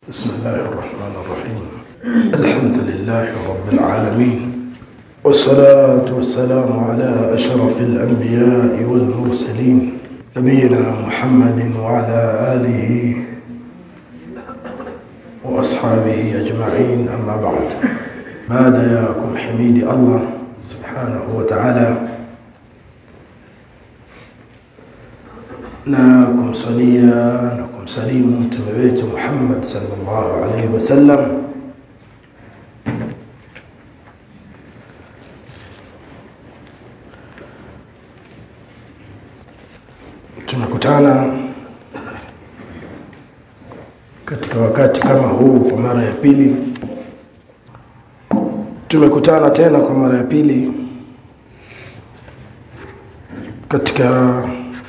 بسم الله الرحمن الرحيم الحمد لله رب العالمين والصلاة والسلام على أشرف الأنبياء والمرسلين نبينا محمد وعلى آله وأصحابه أجمعين أما بعد ماذا ياكم حميد الله سبحانه وتعالى na kumsalia na kumsalimu mtume wetu Muhammad sallallahu alaihi wasallam tumekutana katika wakati kama huu kwa mara ya pili tumekutana tena kwa mara ya pili katika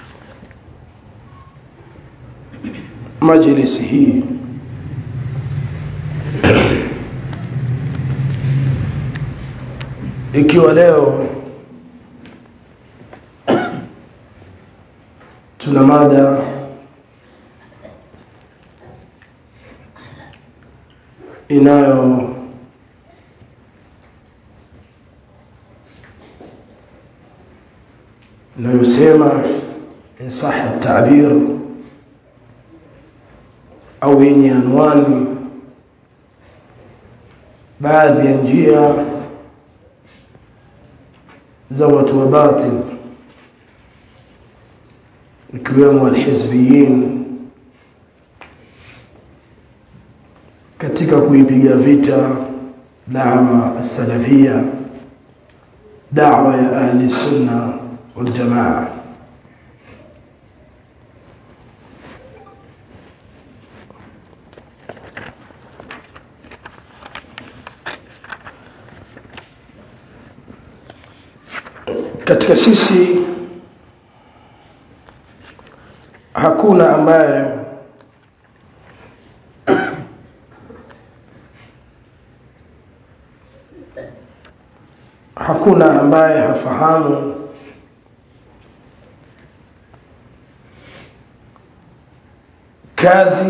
majlisi hii ikiwa leo tuna mada inayo inayosema insaha tabir au yenye anwani baadhi ya njia za watu wa batil ikiwemo alhizbiyin katika kuipiga vita dawa salafia dawa ya ahli sunna wal jamaa katika sisi hakuna ambaye hakuna ambaye hafahamu kazi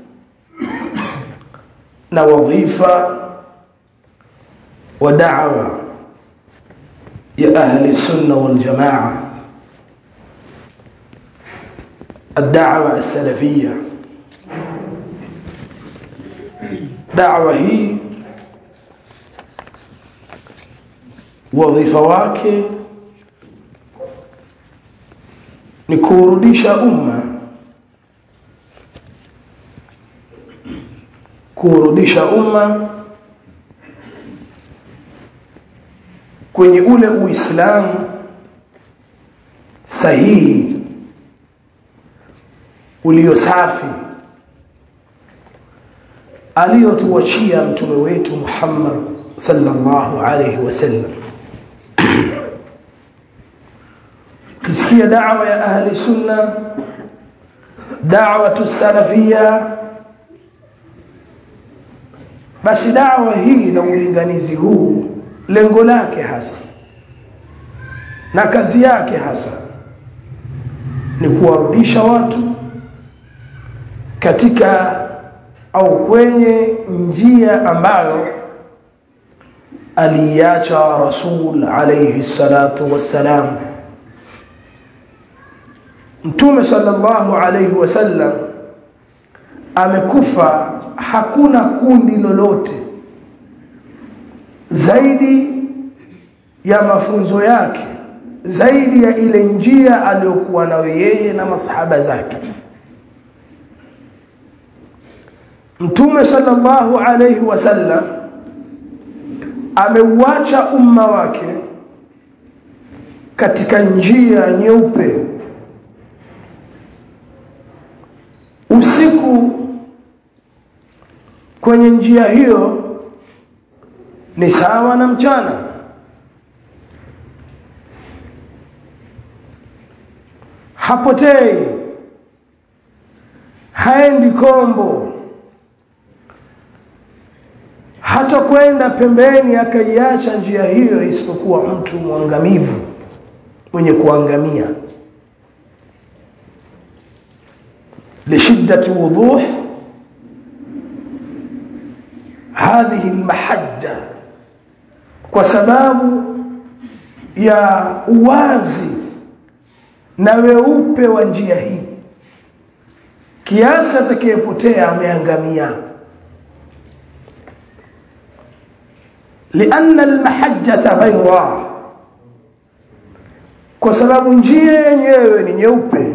na wadhifa wa da'wa يا أهل السنة والجماعة الدعوة السلفية دعوة هي وظيفة wake ni kurudisha umma kurudisha umma kwenye ule uislamu sahihi ulio safi aliyotuachia mtume wetu Muhammad sallallahu alayhi wasallam kisikia da'wa ya ahli sunna da'wa salafia basi da'wa hii na ulinganizi huu lengo lake hasa na kazi yake hasa ni kuwarudisha watu katika au kwenye njia ambayo aliacha rasul alayhi salatu wassalam mtume sallallahu alayhi wasallam amekufa hakuna kundi lolote zaidi ya mafunzo yake zaidi ya ile njia aliyokuwa nayo yeye na masahaba zake Mtume sallallahu alayhi wasallam ameuacha umma wake katika njia nyeupe usiku kwenye njia hiyo ni sawa na mchana hapotei haendi kombo hata kwenda pembeni akaiacha njia hiyo isipokuwa mtu mwangamivu mwenye kuangamia lishiddati wuduh hadhihi almahajja kwa sababu ya uwazi na weupe wa njia hii kiasi atakayepotea ameangamia لأن المحجة بيضاء kwa sababu njia yenyewe ni nyeupe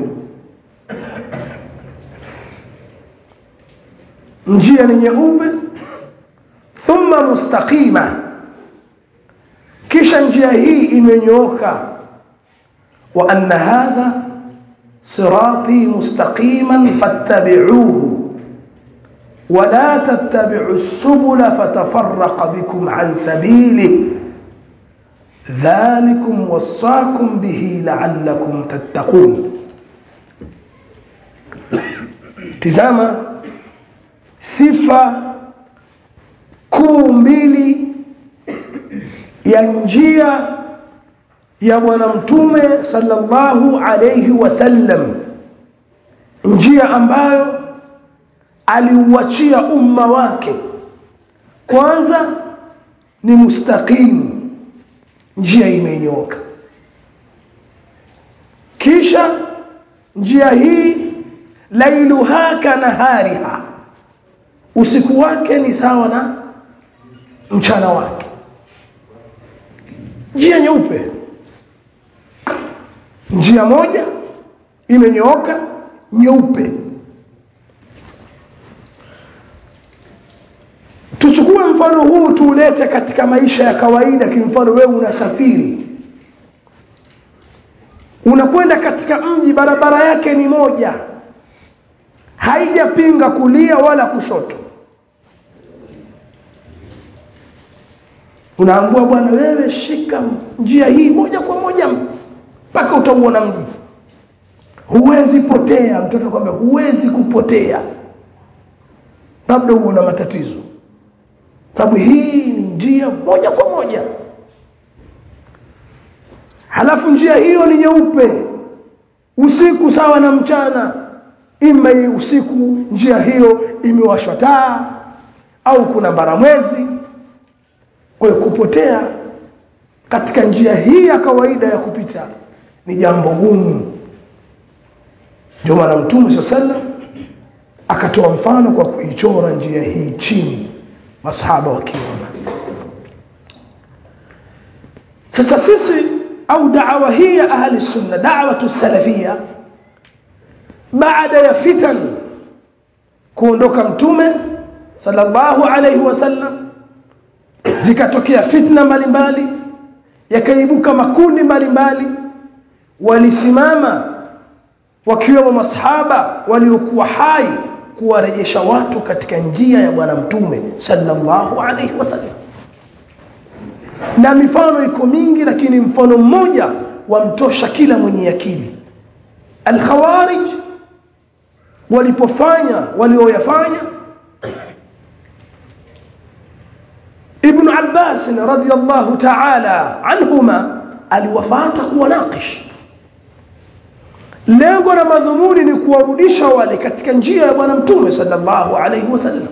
njia ni nyeupe thumma mustaqima kisha njia hii imenyooka wa anna hadha sirati mustaqiman fattabi'uhu ولا تتبعوا السبل فتفرق بكم عن سبيله ذلكم وصاكم به لعلكم تتقون tizama sifa kuu mbili ya njia ya bwana mtume sallallahu alayhi wasallam njia ambayo aliuachia umma wake kwanza ni mustaqim njia imenyoka kisha njia hii lailuha kanahariha usiku wake ni sawa na mchana wake njia nyeupe njia moja imenyooka nyeupe tuchukue mfano huu tuulete katika maisha ya kawaida kimfano wewe unasafiri unakwenda katika mji barabara yake ni moja haijapinga kulia wala kushoto unaambua bwana wewe shika njia hii moja kwa moja mpaka utauona mji huwezi potea mtoto kwamba huwezi kupotea labda uona matatizo sababu hii ni njia moja kwa moja halafu njia hiyo ni nyeupe usiku sawa na mchana ima usiku njia hiyo imewashwa taa au kuna baramwezi kwa hiyo kupotea katika njia hii ya kawaida ya kupita ni jambo gumu ndio maana mtume saa sallam akatoa mfano kwa kuichora njia hii chini masahaba wakiona sasa sisi au da'wa hii ya ahli sunna da'wa salafia baada ya fitan kuondoka mtume sallallahu alayhi wasallam zikatokea fitna mbalimbali yakaibuka makundi mbalimbali walisimama wakiwemo masahaba waliokuwa hai kuwarejesha watu katika njia ya bwana mtume sallallahu alayhi wasallam na mifano iko mingi lakini mfano mmoja wamtosha kila mwenye akili al-khawarij walipofanya walioyafanya ibn Abbas radhiyallahu ta'ala anhuma aliwafata kuwanakish lengo na madhumuni ni kuwarudisha wale katika njia ya bwana mtume sallallahu alayhi wasallam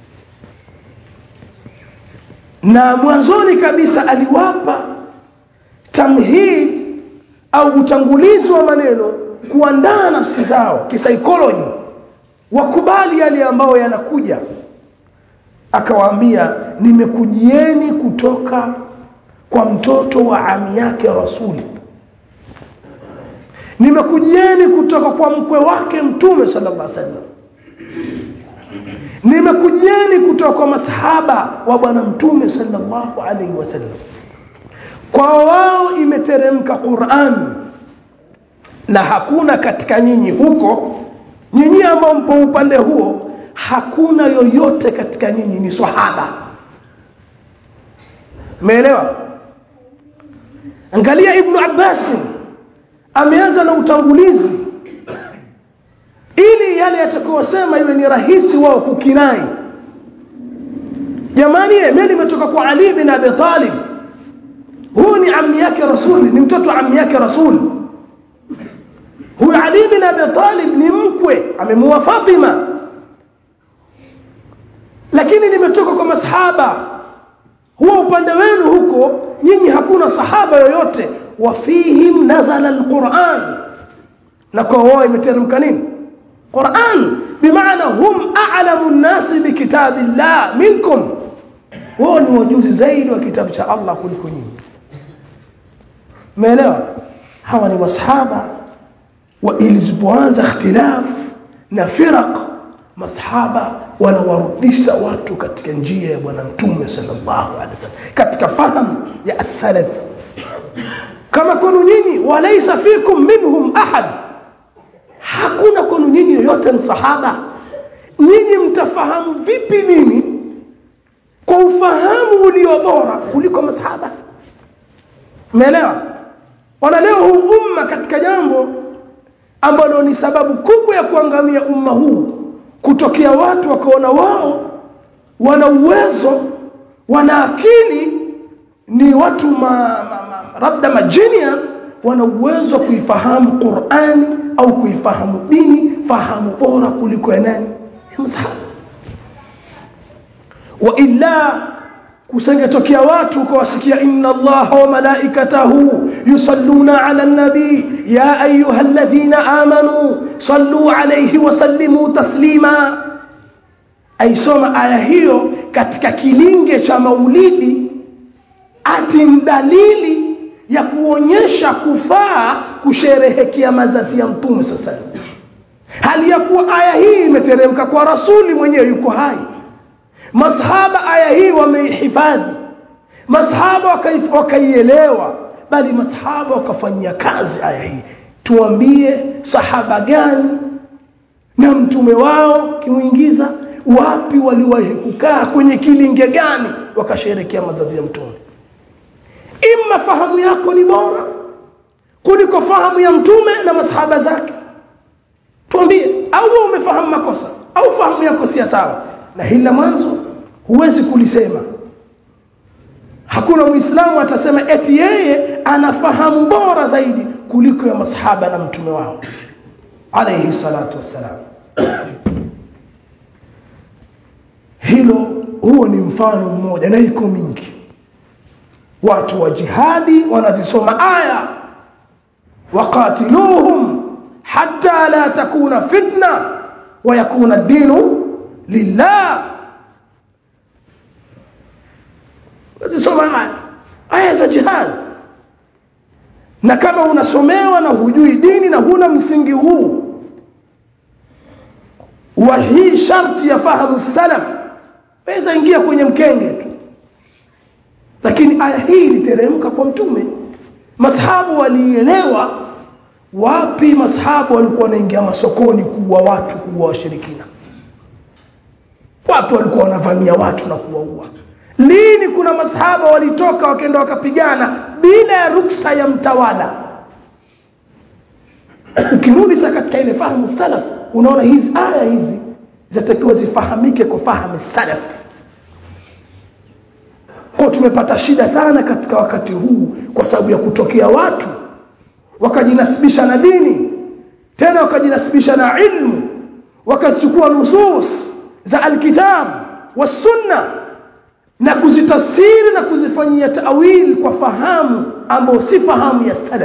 na mwanzoni kabisa aliwapa tamhid au utangulizi wa maneno kuandaa nafsi zao kisaikolojia wakubali yale ambayo yanakuja akawaambia nimekujieni kutoka kwa mtoto wa ami yake rasuli nimekujieni kutoka kwa mkwe wake mtume sallallahu alaihi wasallam nimekujieni kutoka kwa masahaba wa bwana mtume sallallahu alaihi wasallam kwa wao imeteremka Qur'an na hakuna katika nyinyi huko nyinyi ambao mpo upande huo hakuna yoyote katika nyinyi ni sahaba umeelewa angalia ibn Abbas ameanza na utangulizi ili yale yatakayosema iwe ni rahisi wao kukinai jamani mimi nimetoka kwa Ali bin Abi Talib huyu ni ammi yake rasuli ni mtoto wa ammi yake rasuli huyu Ali bin Abi Talib ni mkwe amemuoa Fatima lakini limetoka kwa masahaba huwa upande wenu huko nyinyi hakuna sahaba yoyote wafihim nazala alquran na kwa wao imeteremka nini quran bimaana hum a'lamu an-nas bikitabillah minkum wao ni wajuzi zaidi wa kitabu cha Allah kuliko nyinyi umeelewa hawa ni masahaba wa ilizipoanza ikhtilaf na firaq masahaba wanawarudisha watu katika njia ya bwana mtume sallallahu alaihi wasallam katika fahamu ya as-salaf kama kwenu nyinyi walaysa fikum minhum ahad hakuna kwenu nyinyi yoyote ni sahaba nyinyi mtafahamu vipi nini kwa ufahamu ulio bora kuliko masahaba umeelewa wana leo huu umma katika jambo ambalo ni sababu kubwa ya kuangamia umma huu kutokea watu wakaona wao wana uwezo wana akili ni watu ma, ma, ma, labda ma genius wana uwezo wa kuifahamu Qur'ani au kuifahamu dini fahamu bora kuliko ya nani ya msahaba wa illa kusengetokea watu ukawasikia inna allaha wa malaikatahu yusalluna ala nabi ya ayyuhalladhina amanu sallu alayhi wa sallimu taslima aisoma aya hiyo katika kilinge cha maulidi ati dalili ya kuonyesha kufaa kusherehekea mazazi ya mtume sasa hali ya kuwa aya hii imeteremka kwa rasuli mwenyewe yuko hai masahaba aya hii wameihifadhi masahaba wakaielewa bali masahaba wakafanyia kazi aya hii tuambie sahaba gani na mtume wao kimuingiza wapi waliwahi kukaa kwenye kilinge gani wakasherekea mazazi ya mtume imma fahamu yako ni bora kuliko fahamu ya mtume na masahaba zake tuambie au wewe umefahamu makosa au fahamu yako si sawa na hili la mwanzo huwezi kulisema hakuna muislamu atasema eti yeye anafahamu bora zaidi kuliko ya masahaba na mtume wao alayhi salatu wassalam hilo huo ni mfano mmoja na iko mingi watu wa jihadi wanazisoma aya waqatiluhum hatta la takuna fitna wa yakuna ad-dinu lillah nazisoma aya aya za jihad na kama unasomewa na hujui dini na huna msingi huu wa hii sharti ya fahamu salaf weza ingia kwenye mkenge tu lakini aya hii iliteremka kwa mtume masahabu walielewa wapi masahabu walikuwa wanaingia masokoni kuua watu kuua washirikina wapi walikuwa wanavamia watu na kuwaua lini kuna masahaba walitoka wakaenda wakapigana bila ya ruksa ya mtawala ukirudi sasa katika ile fahamu salaf unaona hizi aya hizi zitakiwa zifahamike kwa fahamu salaf kwa tumepata shida sana katika wakati huu kwa sababu ya kutokea watu wakajinasibisha na dini tena wakajinasibisha na ilmu wakazichukua nusus za alkitab wasunna na kuzitafsiri na kuzifanyia tawil kwa fahamu ambayo si fahamu ya salaf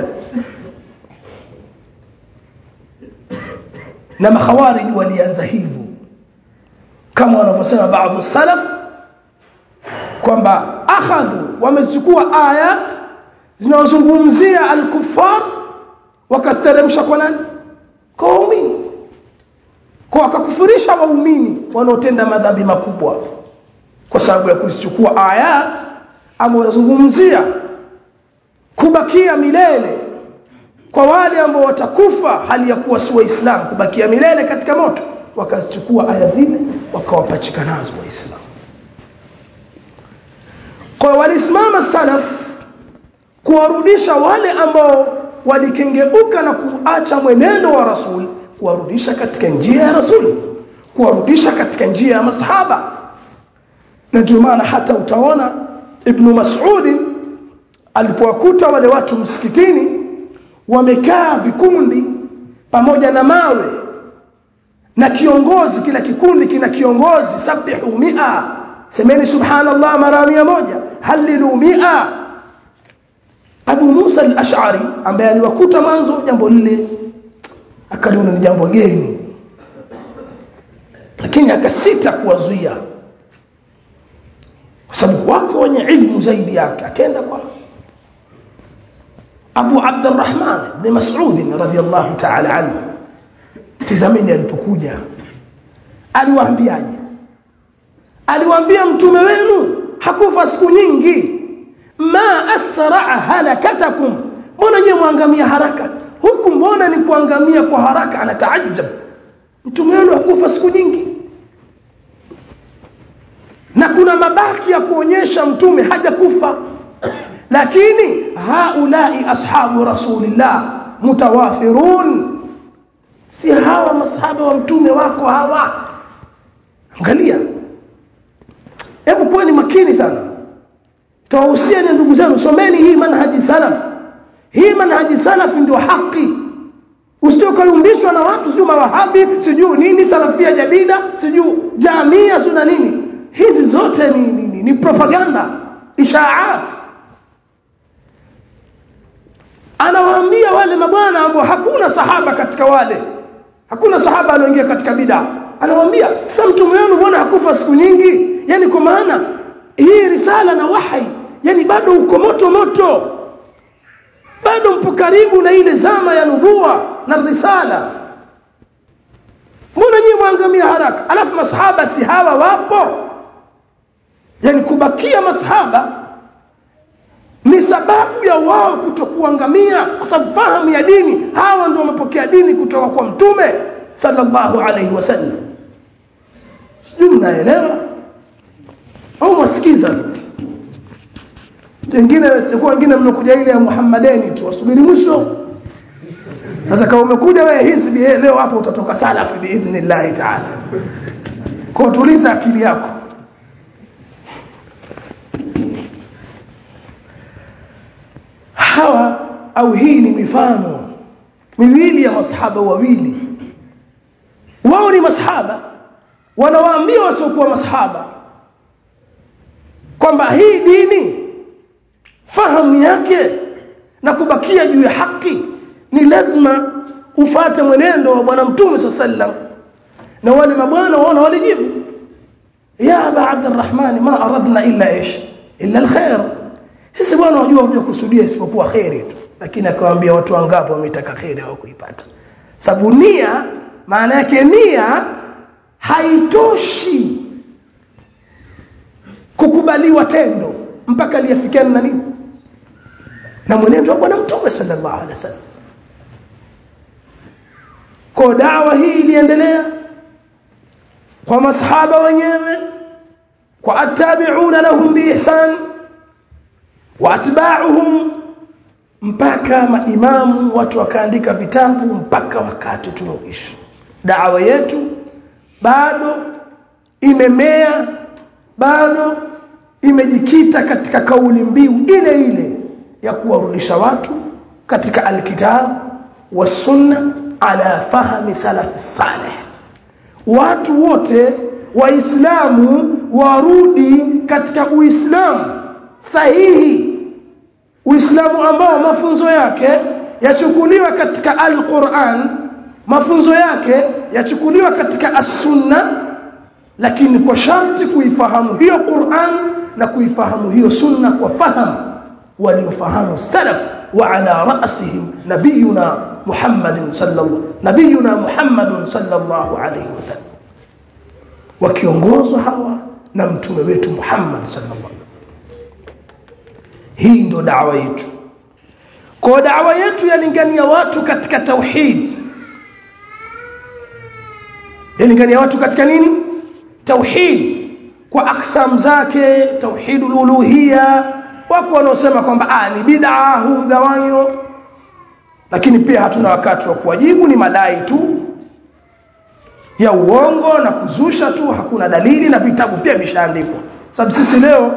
na makhawarij walianza hivyo kama wanavyosema baadhi salaf kwamba akhadhu wamechukua ayat zinazozungumzia al-kuffar wakasteremsha kwa nani kwa waumini kwa wakakufurisha waumini wanaotenda madhambi makubwa kwa sababu ya kuzichukua ayat ambazo zinazungumzia kubakia milele kwa wale ambao watakufa hali ya kuwa si waislamu kubakia milele katika moto wakazichukua aya zile wakawapachika nazo waislamu kwa walisimama salaf kuwarudisha wale ambao walikengeuka na kuacha mwenendo wa rasul kuwarudisha katika njia ya rasul kuwarudisha katika njia ya masahaba na ndio maana hata utaona ibn Mas'ud alipowakuta wale watu msikitini wamekaa vikundi pamoja na mawe na kiongozi kila kikundi kina kiongozi sabihu mia semeni subhanallah mara mia moja halilu mia Abu Musa al-Ash'ari ambaye aliwakuta mwanzo jambo lile akaliona ni jambo geni lakini akasita kuwazuia kwa sababu wako wenye ilmu zaidi yake akaenda kwa Abu Abdurrahman bin Mas'ud radhiyallahu ta'ala anhu tizameni alipokuja aliwaambiaje aliwaambia mtume wenu hakufa siku nyingi ma asra halakatakum mbona nyewe mwangamia haraka huku mbona ni kuangamia kwa haraka anataajab mtume wenu hakufa siku nyingi na kuna mabaki ya kuonyesha mtume hajakufa lakini haulai ashabu rasulillah mutawafirun si hawa masahaba wa mtume wako hawa angalia hebu kuweni makini sana tawahusiani ndugu zenu someni hii manhaji salaf hii manhaji salaf ndio haki usije ukayumbishwa na watu sijui mawahabi sijui nini salafia jadida sijui jamia sio na nini hizi zote ni, ni, ni, ni propaganda ishaat anawaambia wale mabwana ambao hakuna sahaba katika wale hakuna sahaba alioingia katika bid'a anawaambia sasa mtume wenu mbona hakufa siku nyingi yani kwa maana hii risala na wahai yani bado uko moto moto bado mpo karibu na ile zama ya nubua na risala mbona nyinyi mwangamia haraka alafu masahaba si hawa wapo yani kubakia masahaba ni sababu ya wao kutokuangamia kwa sababu fahamu ya dini hawa ndio wamepokea dini kutoka kwa mtume sallallahu alaihi wasallam sijui mnaelewa au mwasikiza wengine wasikuwa wengine mnakuja ile ya Muhammadeni tu wasubiri mwisho sasa kama umekuja wewe hizbi leo hapo utatoka salafi biidhnillah taala kwa tuliza akili yako hawa au hii ni mifano miwili ya masahaba wawili wao ni masahaba wanawaambia wasiokuwa masahaba kwamba hii dini fahamu yake na kubakia juu ya haki ni lazima ufate mwenendo wa bwana mtume sallam na wale mabwana waona walijibu ya aba abdurrahman ma aradna illa ish illa alkhair sisi bwana wajua huja kusudia isipokuwa khairi tu lakini akawaambia watu wangapi wametaka khairi hawakuipata sababu nia maana yake nia haitoshi kukubaliwa tendo mpaka liafikiane na nini na mwenendo wa bwana mtume sallallahu alaihi wasallam kwa dawa hii iliendelea kwa masahaba wenyewe kwa attabi'una lahum biihsan wa atba'uhum mpaka maimamu watu wakaandika vitabu mpaka wakati tunaoishi dawa yetu bado imemea bado imejikita katika kauli mbiu ile ile ya kuwarudisha watu katika alkitab wasunna ala fahmi salaf salih watu wote waislamu warudi katika uislamu sahihi uislamu ambao mafunzo yake yachukuliwa katika alquran mafunzo yake yachukuliwa katika as-sunna lakini kwa sharti kuifahamu hiyo Qur'an na kuifahamu hiyo sunna kwa fahamu waliofahamu salaf wa ala ra'sihim nabiyuna Muhammadin sallallahu nabiyuna Muhammadun sallallahu alayhi wasallam wakiongozwa hawa na mtume wetu Muhammad sallallahu alaihi wasallam hii ndio da'wa yetu kwa da'wa yetu yalingania watu katika tauhid yalingania watu katika nini tauhid kwa aksam zake tauhidul uluhiyya wako wanaosema kwamba ah ni bid'a huu mgawanyo lakini pia hatuna wakati wa kuwajibu ni madai tu ya uongo na kuzusha tu hakuna dalili na vitabu pia vishaandikwa sababu sisi leo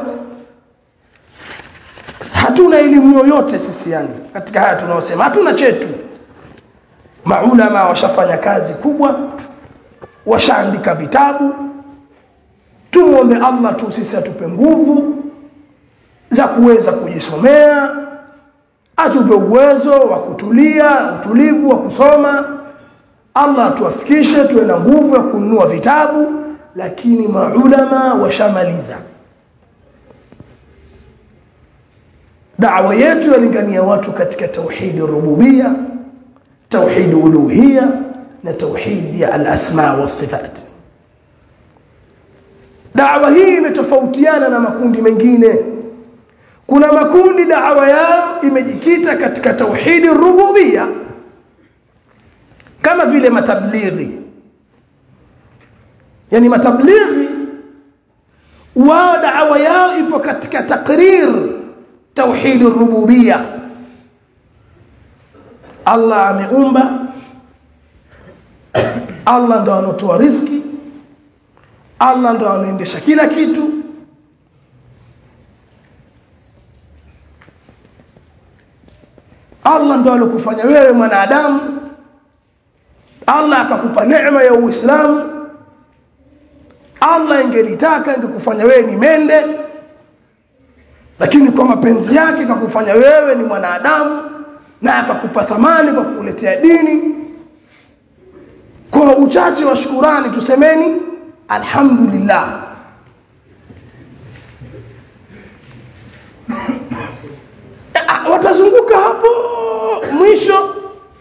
hatuna elimu yoyote sisi yani katika haya tunaosema hatuna chetu maulama washafanya kazi kubwa washaandika vitabu tumwombe Allah tu sisi atupe nguvu za kuweza kujisomea atupe uwezo wa kutulia utulivu wa kusoma Allah atuafikishe tuwe na nguvu ya kununua vitabu lakini maulama washamaliza da'wa yetu yalingania watu katika tauhid rububia tauhid uluhia na tauhid ya al-asma wa sifat da'wa hii imetofautiana na makundi mengine kuna makundi da'wa yao imejikita katika tauhid rububia kama vile matablighi yani matablighi wao da'wa yao ipo katika takrir tauhid rububia Allah ameumba Allah ndo anatoa riziki Allah ndo anaendesha kila kitu Allah ndo alokufanya wewe mwanadamu Allah akakupa neema ya Uislamu Allah ingelitaka ingekufanya wewe ni mende lakini kwa mapenzi yake kakufanya wewe ni mwanadamu na akakupa thamani kwa kukuletea dini kwa uchache wa shukurani tusemeni alhamdulillah watazunguka hapo mwisho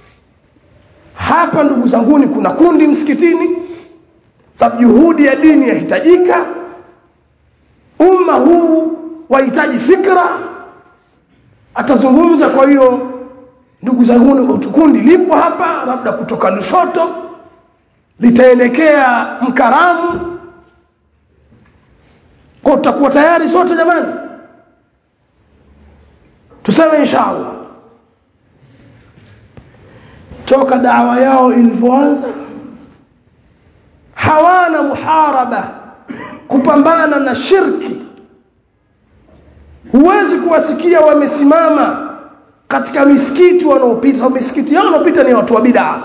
hapa ndugu zanguni kuna kundi msikitini sababu juhudi ya dini yahitajika umma huu wahitaji fikra atazungumza kwa hiyo ndugu zangu kundi lipo hapa labda kutoka Lushoto litaelekea Mkaramu kwa tutakuwa tayari sote jamani tuseme inshallah toka dawa yao ilivyoanza hawana muharaba kupambana na shirki huwezi kuwasikia wamesimama katika misikiti wanaopita misikiti yao wanaopita ni watu wa bid'a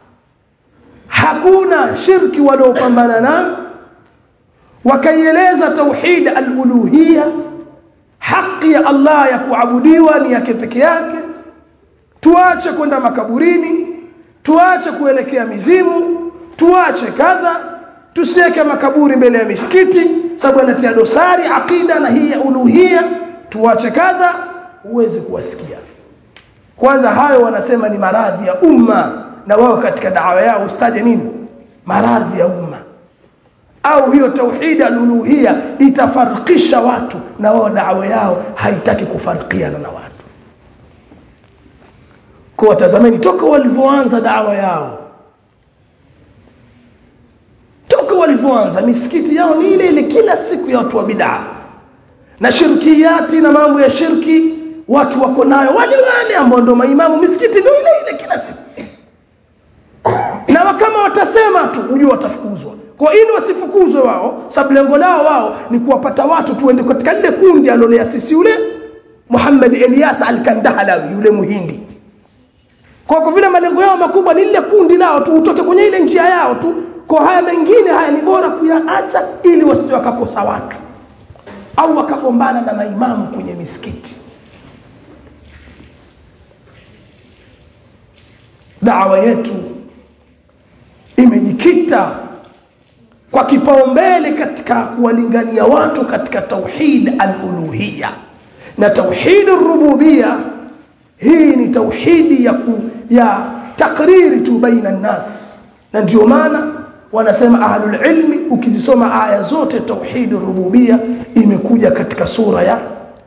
hakuna shirki waliopambana na wakaieleza tauhid al-uluhiyya haki ya Allah ya kuabudiwa ni yake peke yake tuache kwenda makaburini tuache kuelekea mizimu tuache kadha tusiweke makaburi mbele ya misikiti sababu anatia dosari akida na hii ya uluhia tuache kadha huwezi kuwasikia kwanza hayo wanasema ni maradhi ya umma na wao katika dawa yao ustaje nini maradhi ya umma au hiyo tauhid aluluhia itafarikisha watu na wao dawa yao haitaki kufarikiana na watu kwa tazameni toka walivyoanza dawa yao toka walivyoanza misikiti yao ni ile ile kila siku ya watu wa bid'a na shirkiyati na mambo ya shirki watu wako nayo wale wale ambao ndio maimamu misikiti ndio ile ile kila siku na kama watasema tu ujue watafukuzwa kwa ili wasifukuzwe wao sababu lengo lao wao ni kuwapata watu tuende katika lile kundi alolea sisi yule Muhammad Elias al-Kandahalawi yule muhindi kwa kwa vile malengo yao makubwa ni lile kundi lao tu utoke kwenye ile njia yao tu kwa haya mengine haya ni bora kuyaacha ili wasije wakakosa watu au wakagombana na maimamu kwenye misikiti dawa yetu imejikita kwa kipaumbele katika kuwalingania watu katika tauhid al-uluhiyya na tauhid ar-rububiyya hii ni tauhidi ya ku, ya takriri tu baina nas na ndio maana wanasema ahlul ilmi ukizisoma aya zote tauhid rububia imekuja katika sura ya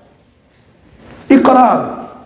iqrar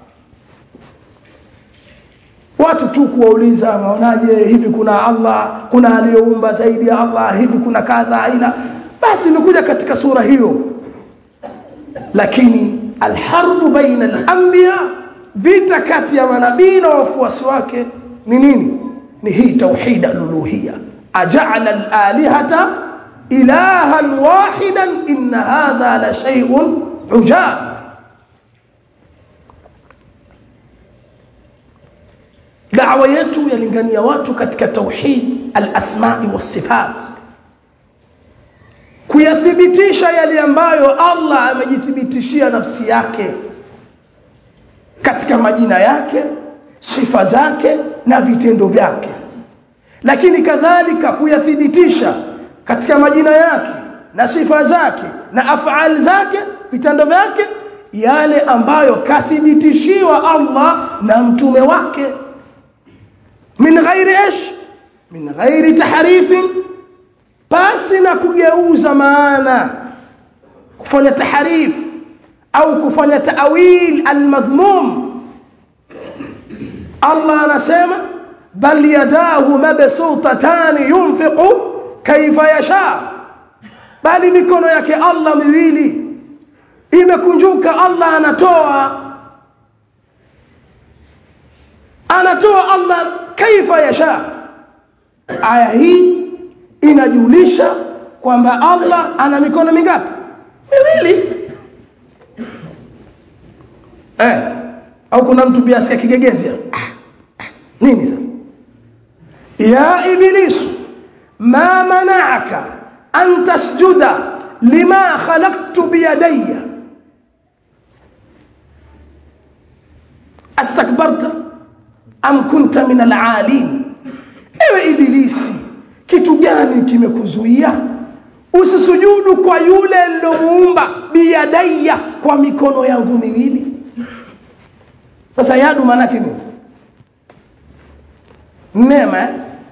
watu tu kuwauliza maonaje hivi kuna Allah kuna aliyoumba zaidi ya Allah hivi kuna kadha ila basi imekuja katika sura hiyo lakini alharbu baina al-anbiya vita kati ya manabii na wafuasi wake ni nini ni hii tauhid al-uluhiyya aja'ala al-alihata ilahan wahidan inna hadha la shay'un ujab da'wa yetu yalingania watu katika tauhid al-asma'i was-sifat kuyathibitisha yale ambayo Allah amejithibitishia nafsi yake katika majina yake sifa zake na vitendo vyake lakini kadhalika kuyathibitisha katika majina yake na sifa zake na afali zake vitendo vyake yale ambayo kathibitishiwa Allah na mtume wake min ghairi ish min ghairi tahrifin basi na kugeuza maana kufanya tahrif au kufanya ta'wil almadhmum Allah anasema bal yadahu mabsutatan yunfiqu kaifa yasha bali mikono yake Allah miwili imekunjuka Allah anatoa anatoa Allah kaifa yasha aya hii inajulisha kwamba Allah ana mikono mingapi miwili eh au kuna mtu pia asikia kigegezi nini sasa ya iblisu ma mana'aka an tasjuda lima khalaqtu biyadayya astakbarta am kunta min al'alin ewe ibilisi kitu gani kimekuzuia usisujudu kwa yule nilomuumba biyadayya kwa mikono yangu miwili sasa yadu maana yake nini neema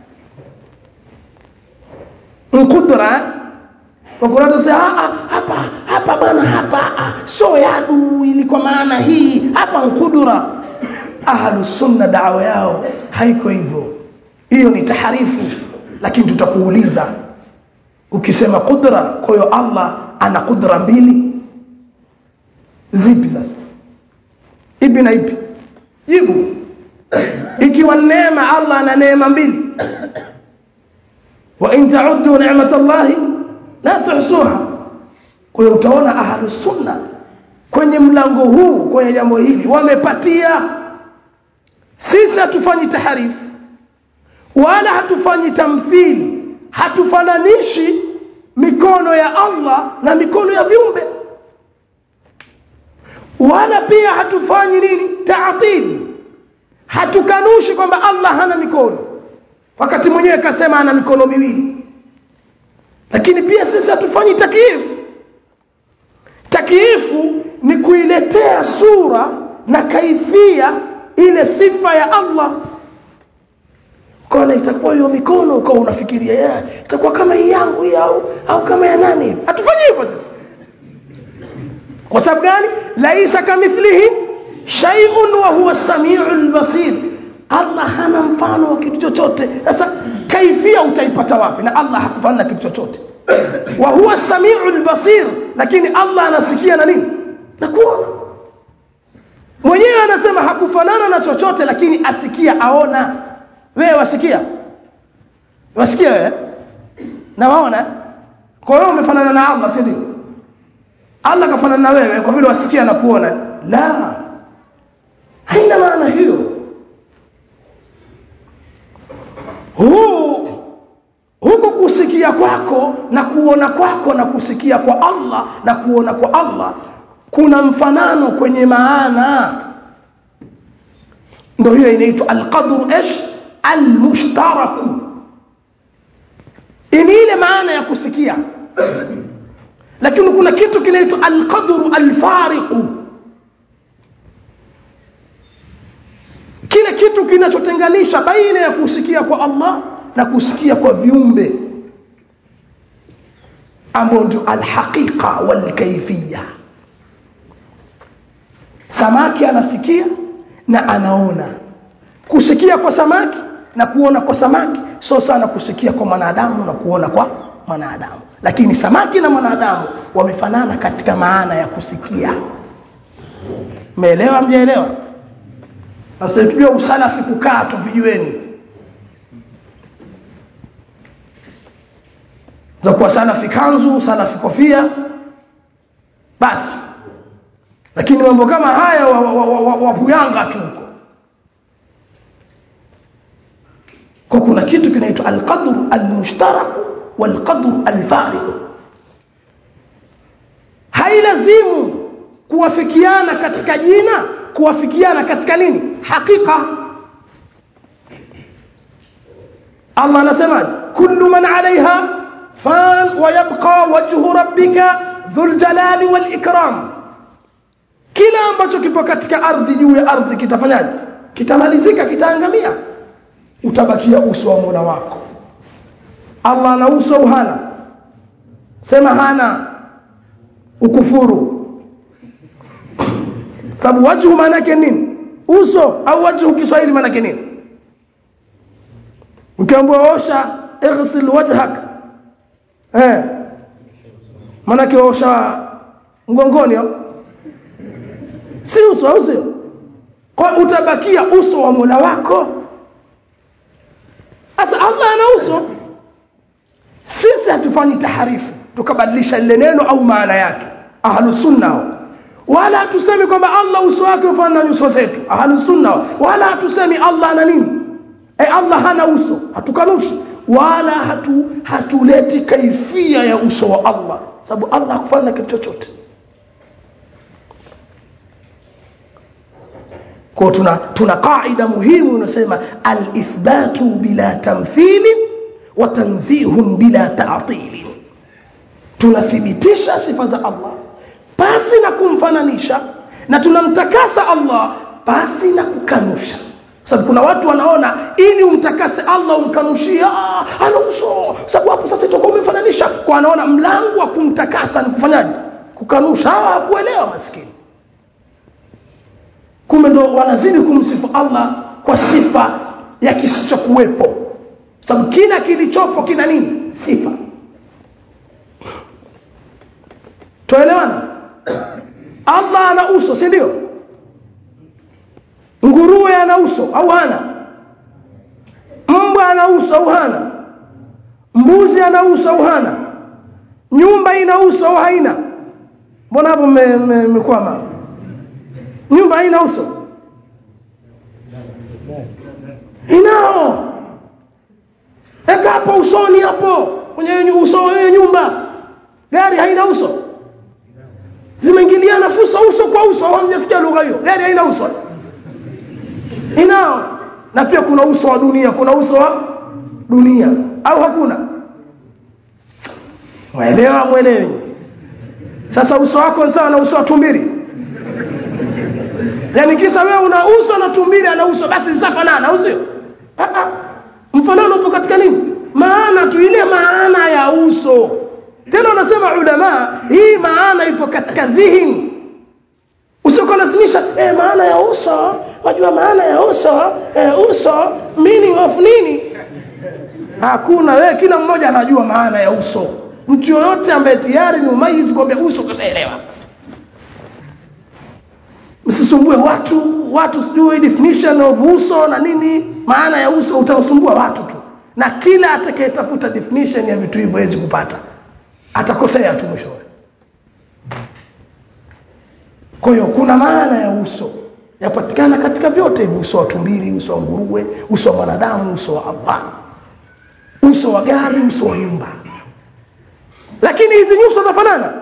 mkudra wakurata sasa hapa hapa bana hapa sio yadu ili kwa maana hii hapa mkudra ahlus sunna dawa yao haiko hivyo hiyo ni taharifu lakini tutakuuliza ukisema kudra kwa hiyo Allah ana kudra mbili zipi sasa ipi na ipi jibu ikiwa neema Allah ana neema mbili wa in ta'uddu ni'matallahi la tuhsuha kwa hiyo utaona ahlus sunna kwenye mlango huu kwenye jambo hili wamepatia sisi hatufanyi taharifu wala hatufanyi tamthili hatufananishi mikono ya Allah na mikono ya viumbe wala pia hatufanyi nini taatili hatukanushi kwamba Allah hana mikono wakati mwenyewe kasema ana mikono miwili lakini pia sisi hatufanyi takifu takifu ni kuiletea sura na kaifia ile sifa ya Allah kona itakuwa hiyo mikono ukawa unafikiria yeye itakuwa kama hii yangu hii au au kama ya nani hivi hatufanyi hivyo sisi kwa sababu gani laisa kamithlihi shay'un wa huwa as-sami'ul basir Allah hana mfano wa kitu chochote sasa kaifia utaipata wapi na Allah hakufanana kitu chochote wa huwa as-sami'ul basir lakini Allah anasikia na nini na kuona mwenyewe anasema hakufanana na chochote lakini asikia aona wewe wasikia wasikia wewe na waona kwa hiyo umefanana na Allah si ndio Allah kafanana na wewe kwa vile wasikia na kuona la haina maana hiyo huu huku kusikia kwako na kuona kwako na kusikia kwa Allah na kuona kwa Allah kuna mfanano kwenye maana ndio hiyo inaitwa alqadru ish almushtaraku ni ile maana ya kusikia lakini kuna kitu kinaitwa alqadru alfariqu kile kitu kinachotenganisha baina ya kusikia kwa Allah na kusikia kwa viumbe ambao ndio alhaqiqa walkayfiyya samaki anasikia na anaona kusikia kwa samaki na kuona kwa samaki sio sana kusikia kwa mwanadamu na kuona kwa mwanadamu lakini samaki na mwanadamu wamefanana katika maana ya kusikia umeelewa mjaelewa sasa tujue usalafi kukaa tu vijueni za kuwa salafi kanzu salafi kofia basi lakini mambo kama haya wapuyanga wa, wa, wa, wa tu huko kwa kuna kitu kinaitwa alqadr almushtarak walqadr alfariq hailazimu kuwafikiana katika jina kuwafikiana katika nini hakika Allah anasema kullu man alaiha fan wa yabqa wajhu rabbika dhul jalali wal ikram kila ambacho kipo katika ardhi juu ya ardhi kitafanyaje kitamalizika kitaangamia utabakia uso wa Mola wako Allah ana uso au hana sema hana ukufuru sababu wajhu maana yake nini uso au wajhu Kiswahili maana yake nini ukiambiwa osha ighsil wajhak eh maana yake osha mgongoni au si uso au sio kwa utabakia uso wa Mola wako sasa Allah ana uso sisi hatufanyi taharifu tukabadilisha lile neno au maana yake ahlus sunna wala hatusemi kwamba Allah uso wake ufanana na nyuso zetu ahlus sunna wala hatusemi Allah ana nini eh Allah hana uso hatukanushi wala hatu hatuleti kaifia ya uso wa Allah sababu Allah hakufanana na kitu chochote kwa tuna tuna kaida muhimu inasema al-ithbatu bila tamthili wa tanzihun bila ta'til tunathibitisha sifa za Allah pasi na kumfananisha na tunamtakasa Allah pasi na kukanusha sababu kuna watu wanaona ili umtakase Allah umkanushia ana uso sababu hapo sasa itakuwa umemfananisha kwa anaona mlango wa kumtakasa ni kufanyaje kukanusha hawa kuelewa maskini kumbe ndo wanazidi kumsifu Allah kwa sifa ya kisichokuwepo sababu kila kilichopo kina nini sifa tuelewana Allah ana uso si ndio nguruwe ana uso au hana mbwa ana uso au hana mbuzi ana uso au hana nyumba ina uso au haina mbona hapo mmekwama me, me, nyumba haina uso inao eka hapo usoni hapo kwenye uso wa nyumba gari haina uso zimeingiliana fuso uso kwa uso hamjasikia lugha hiyo gari haina uso inao na pia kuna uso wa dunia kuna uso wa dunia au hakuna mwelewa mwelewi sasa uso wako sawa na uso wa tumbiri yani kisa wewe una uso na tumbiri ana uso basi zitafanana au sio mfanano upo katika nini maana tu ile maana ya uso tena wanasema ulama hii maana ipo katika dhihni usikolazimisha eh, maana ya uso wajua maana ya uso eh, uso meaning of nini hakuna wewe kila mmoja anajua maana ya uso mtu yoyote ambaye tayari ni umayizi kwambia uso kashaelewa msisumbue watu watu sijui definition of uso na nini maana ya uso utawasumbua watu tu na kila atakayetafuta definition ya vitu hivyo hawezi kupata atakosea tu mwishowe kwa hiyo kuna maana ya uso yapatikana katika vyote hivi uso wa tumbili uso wa nguruwe uso wa mwanadamu uso wa Allah uso wa gari uso wa nyumba lakini hizi nyuso zafanana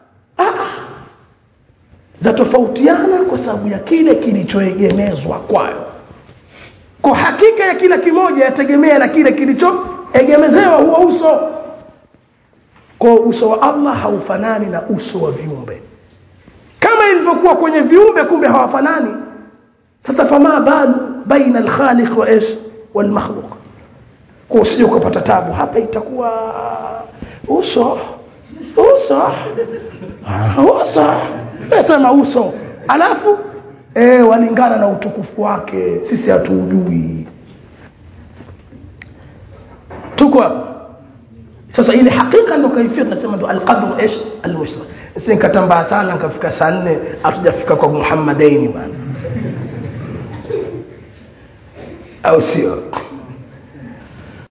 zatofautiana kwa sababu ya kile kilichoegemezwa kwayo kwa hakika ya kila kimoja yategemea na kile kilichoegemezewa huo uso kwa uso wa Allah haufanani na uso wa viumbe kama ilivyokuwa kwenye viumbe kumbe hawafanani sasa fama balu baina alkhaliq wa ish walmakhluq kwa usije ukapata tabu hapa itakuwa uso uso uso sema uso alafu eh walingana na utukufu wake sisi hatuujui tuko hapa sasa ile hakika ndio kaifia tunasema ndio alqadr ish almushtarak sisi nikatambaa sana nikafika saa 4 hatujafika kwa Muhammadaini bana au sio